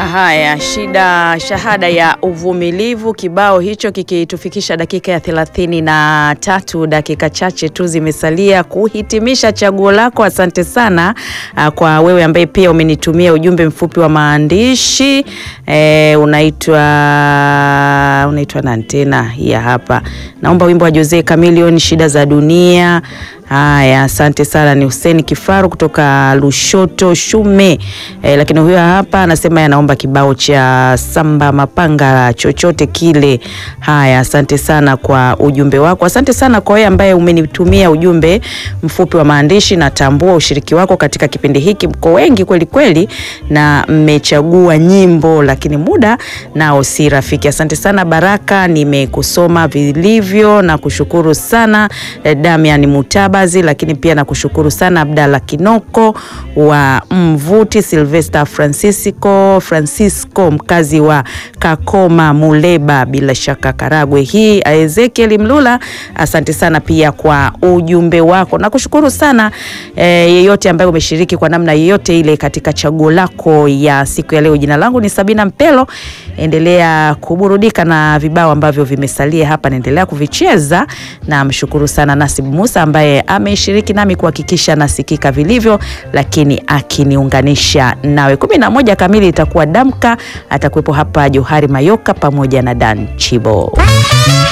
Haya, shida shahada ya uvumilivu, kibao hicho kikitufikisha dakika ya thelathini na tatu. Dakika chache tu zimesalia kuhitimisha chaguo lako. Asante sana uh, kwa wewe ambaye pia umenitumia ujumbe mfupi wa maandishi e, unaitwa unaitwa nani tena? Hiya hapa, naomba wimbo wa Jose Chameleone, shida za dunia. Haya, asante sana. Ni Hussein Kifaru kutoka Lushoto Shume e, lakini huyo hapa anasema anaomba kibao cha Samba Mapanga chochote kile. Haya, asante sana kwa ujumbe wako. Asante sana kwa wewe ambaye umenitumia ujumbe mfupi wa maandishi. Natambua ushiriki wako katika kipindi hiki, mko wengi kweli kweli na mmechagua nyimbo, lakini muda nao si rafiki. Asante sana Baraka, nimekusoma vilivyo na kushukuru sana eh, Damian Mutaba lakini pia nakushukuru sana Abdalla Kinoko wa Mvuti, Silvester Francisco Francisco mkazi wa Kakoma Muleba, bila shaka Karagwe hii. Ezekiel Mlula, asante sana pia kwa ujumbe wako. Nakushukuru sana e, yeyote ambaye umeshiriki kwa namna yeyote ile katika chaguo lako ya siku ya leo. Jina langu ni Sabina Mpelo, endelea kuburudika na vibao ambavyo vimesalia hapa, naendelea kuvicheza na mshukuru sana Nasib Musa ambaye ameshiriki nami kuhakikisha nasikika vilivyo, lakini akiniunganisha nawe. kumi na moja kamili itakuwa damka, atakuwepo hapa Johari Mayoka pamoja na Dan Chibo.